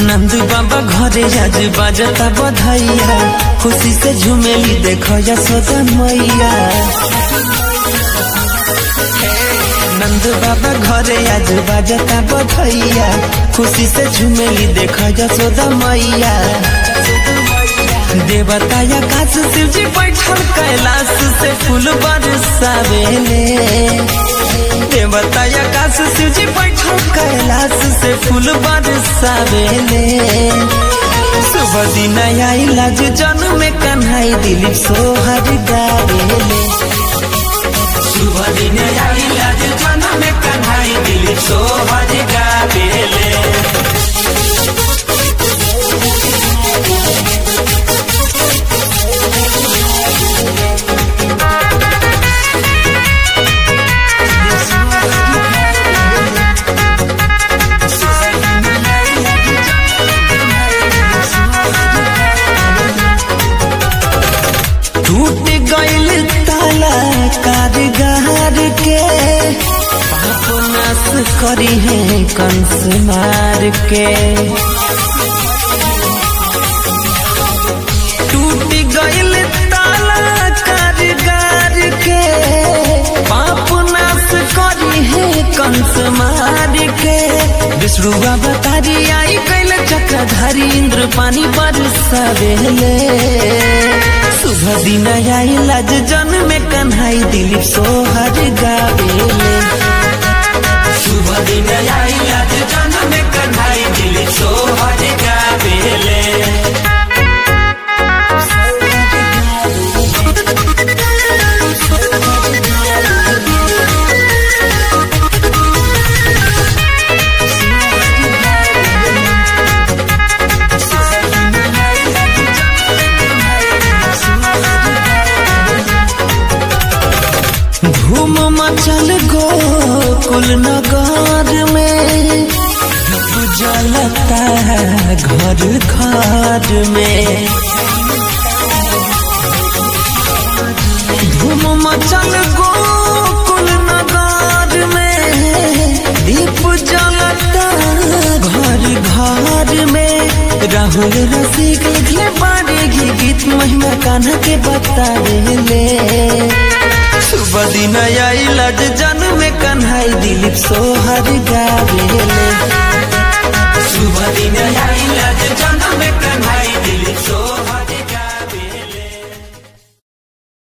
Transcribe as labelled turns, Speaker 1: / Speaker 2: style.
Speaker 1: नंद बाबा घरे आज बाजता बधैया खुशी से झुमेली देखो यशोदा मैया नंद बाबा घरे आज बाजता बधैया खुशी से झुमेली देखो यशोदा मैया देवताया काश शिव जी बैठल कैलाश से फूल बरसावेले देवताया काश शिव जी बैठल कैलाश से फूल बरसावेले सुबह दिन आइला जो जन्म में कन्हाई दिलीप सोहर गावेले सुबह दिन आइला जो जन्म में कन्हाई दिलीप सोहर गावेले टूट गइल ताला कारगार के पाप नाश करी है कंस मार के टूट गइल ताला कारगार के पाप नाश करी है कंस मार के विष्णुआ बतारी आई कैल चक्रधारी इंद्र पानी बरसावेले सुबह दिन आइला जे जन्म में कन्हाई दिलीप सोहर गावेले शुभ दिन आइला जे जन्म में कन्हाई दिलीप सोहर गावेले धूम मचल गोकुल नगर में जलता है घर घर में धूम मचल गोकुल नगर में दीप जलता घर घर में राहुल रसिक लिखले बारे गीत महिमा कान्हा के बता ले सुबह दिन आइला जे जन्म में कन्हाई दिलीप सोहर गावेले सुबह दिन आइला जे जन्म में कन्हाई दिलीप सोहर